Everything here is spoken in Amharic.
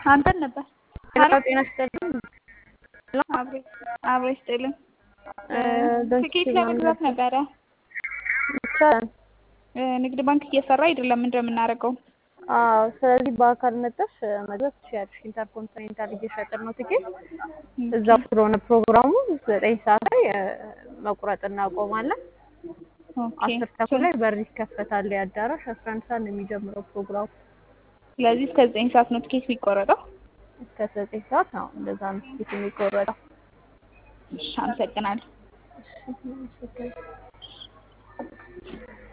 አንተን ነበር ጤና ጤና ይስጥልኝ። አብሬ አብሬ ስጥልን ደስ ትኬት ይላል። ለመግዛት ነበረ። ይቻላል። ንግድ ባንክ እየሰራ አይደለም። ምንድን ነው የምናደርገው? አዎ፣ ስለዚህ በአካል መጥተሽ መግዛት ትችያለሽ። ኢንተርኮንቲኔንታል እየሸጥን ነው ትኬት። እዛው ስለሆነ ፕሮግራሙ ዘጠኝ ሰዓት ላይ እ፣ መቁረጥ እናቆማለን። ኦኬ። አስር ተኩል ላይ በር ይከፈታል የአዳራሽ። አስራ አንድ ሰዓት ነው የሚጀምረው ፕሮግራሙ። ስለዚህ እስከ ዘጠኝ ሰዓት ነው ትኬት የሚቆረጠው። እስከ ዘጠኝ ሰዓት ነው እንደዛ ነው ትኬት የሚቆረጠው። እሺ፣ አመሰግናለሁ። እሺ፣